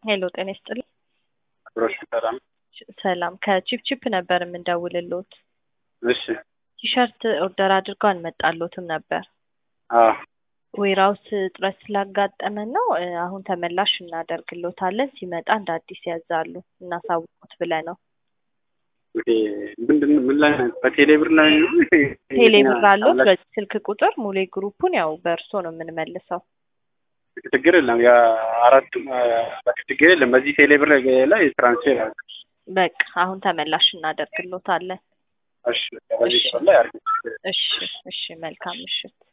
ሄሎ ጤና ይስጥልኝ። ብሮሽ ሰላም። ሰላም ከቺፕቺፕ ነበር የምንደውልሎት። እሺ ቲሸርት ኦርደር አድርገው አልመጣሎትም ነበር። አዎ ዌራውስ እጥረት ስላጋጠመን ነው። እ፣ አሁን ተመላሽ እናደርግሎታለን። ሲመጣ እንደ አዲስ ያዛሉ እናሳውቁት ብለ ነው። ኦኬ። ምንድን ምን ላይ ነው? በቴሌ ብር ላይ ነው? ቴሌ ብር አሎት? አላችሁ? በዚህ ስልክ ቁጥር ሙሌ ግሩፑን ያው በእርሶ ነው የምንመልሰው። ችግር የለም። ያ አራቱም አ፣ በቃ ችግር የለም። በዚህ ቴሌ ብር ላይ ትራንስፌር አለ። በቃ አሁን ተመላሽ እናደርግሎታለን። እሺ በዚህ እሺ። ላይ አድርጉ። እሺ እሺ፣ መልካም ምሽት።